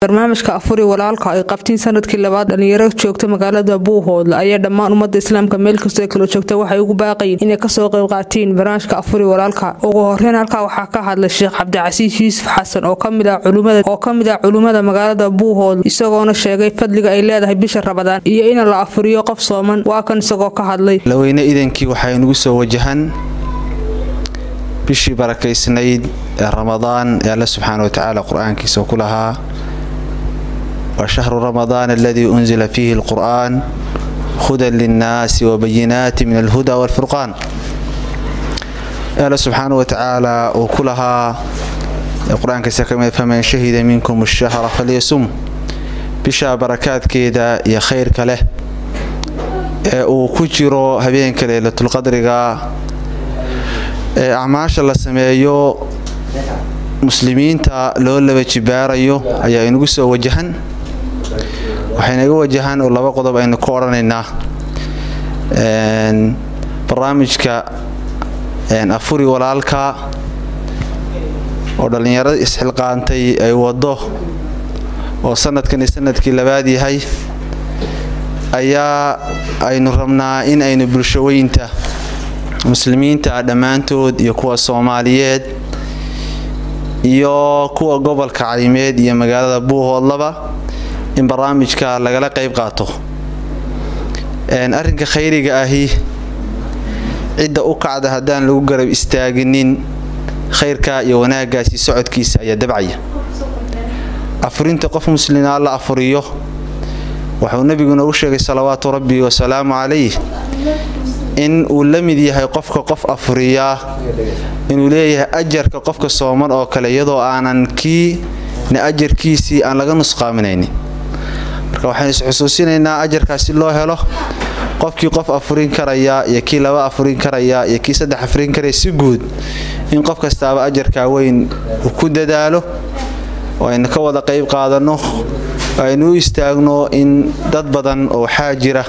barnaamijka afuri walaalka ay qabtiin sanadkii labaad dhalinyaro joogta magaalada buuhoodle ayaa dhammaan ummadda islaamka meel kastoo kala joogta waxay ugu baaqayiin inay kasoo qayb qaatiin barnaamijka afuri walaalka ugu horeyn halkaa waxaa ka hadlay sheekh cabdicasiis yuusuf xasan oo kamid ah culimmada magaalada buuhoodle isagoona sheegay fadliga ay leedahay bisha rabadaan iyo in la afuriyo qof sooman waa kan isagoo ka hadlay laweyne idankii waxay nagu soo wajahan bishii barakaysnayd ee ramadaan ee alle subxaana watacaala qur-aankiisa ku lahaa wa shahru ramadaan aladii unzila fiihi alqur'aan hudan linnaasi wabayinaati min alhuda walfurqaan alle subxaana watacaala uu ku lahaa qur-aankiisa kamid faman shahida minkum ashahra falyasum bisha barakaadkeeda iyo khayrka leh ee uu ku jiro habeenka leylatulqadriga ee acmaasha la sameeyo muslimiinta loo laba jibaarayo ayaa inagu soo wajahan waxaynaga wajahan oo laba qodob aynu ka odhanaynaa barnaamijka afuri walaalka oo dhallinyarada isxilqaantay ay wado oo sanadkani sanadkii labaad yahay ayaa aynu rabnaa in aynu bulshaweynta muslimiinta dhammaantood iyo kuwa soomaaliyeed iyo kuwa gobolka caymeed iyo magaalada buuhoodlaba in barnaamijka lagala qayb qaato arrinka khayriga ahi cidda u kacda haddaan lagu garab istaaginin khayrka iyo wanaagaasi socodkiisa ayaa dabcaya afurinta qof muslimaa la afuriyo wuxuu nebigu noogu sheegay salawaatu rabbi wasalaamu calayh in uu la mid yahay qofka qof afuriyaa inuu leeyahay ajarka qofka sooman oo kale iyadoo aanan kiina ajarkiisii aan laga nusqaaminaynin marka waxaynu isxusuusinaynaa ajarkaas si loo helo qofkii qof afurin karaya iyo kii laba afurin karaya iyo kii saddex afurin karaya si guud in qof kastaaba ajarkaa weyn uu ku dadaalo oo aynu ka wada qayb qaadanno aynu u istaagno in dad badan oo waxaa jira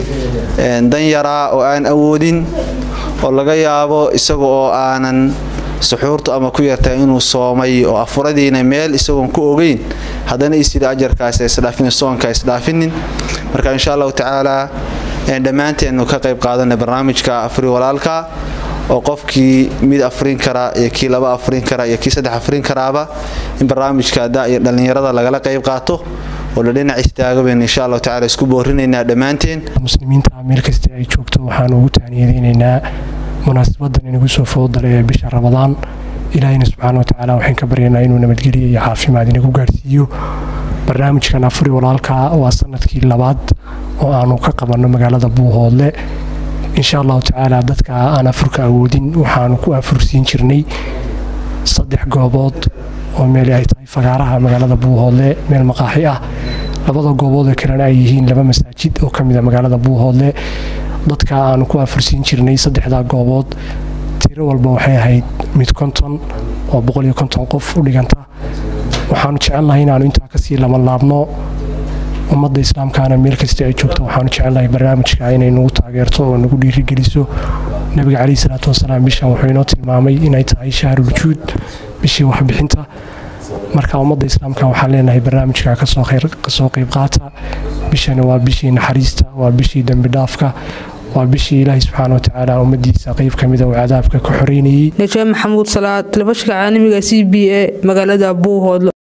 danyaraa oo aan awoodin oo laga yaabo isaga oo aanan suxuurtu ama ku yartahay inuu soomay oo afuradiina meel isagoon ku ogeyn haddana isiri ajarkaas isdhaafin soonka isdhaafinin marka insha allahu tacaala dhammaanteenu ka qayb qaadana barnaamijka afuri walaalka oo qofkii mid afrin kara iyo kii laba afrin kara iyo kii saddex afrin karaaba in barnaamijka daiyo dhallinyarada lagala qayb qaato oo la dhinac istaago baynu insha allahu tacala isku boorinaynaa dhammaanteen muslimiinta meel kasta ay joogto waxaanu ugu taaniyadeynaynaa munaasabadan inagu soo foodale ee bisha ramadaan ilaahayna subxaana watacaala waxaan ka baryaynaa inuu nabadgeliya iyo caafimaad inagu gaarsiiyo barnaamijkan afuri walaalka waa sanadkii labaad oo aanu ka qabanno magaalada buuhoodle insha allahu tacaala dadka aan afurka awoodin waxaanu ku afursiin jirnay saddex goobood oo meel ay tahay fagaaraha magaalada buuhoodle meel maqaaxi ah labada goobood oo kalena ay yihiin laba masaajid oo kamid a magaalada buuhoodle dadka aanu ku afursiin jirnay saddexdaa goobood tiro walba waxay ahayd mid konton oo boqol iyo konton qof u dhiganta waxaanu jecelnahay inaanu intaa kasii labanlaabno ummadda islaamkaana meel kasta ay joogto waxaanu jecelnahay barnaamijka inay nagu taageerto oo nagu dhiirigeliso nabiga caleyhi salaatu wasalaam bishan wuxuu inoo tilmaamay inay tahay shahruljuud bishii waxbixinta marka ummadda islaamka waxaan leenahay barnaamijka kasoo qayb qaata bishani waa bishii naxariista waa bishii dembidhaafka waa bishii ilaahay subxaana watacaala ummadiisa qeyb ka mida uu cadaabka ka xoreynayey najaa maxamuud salaad telefishinka caalamiga c b a magaalada buuhoodle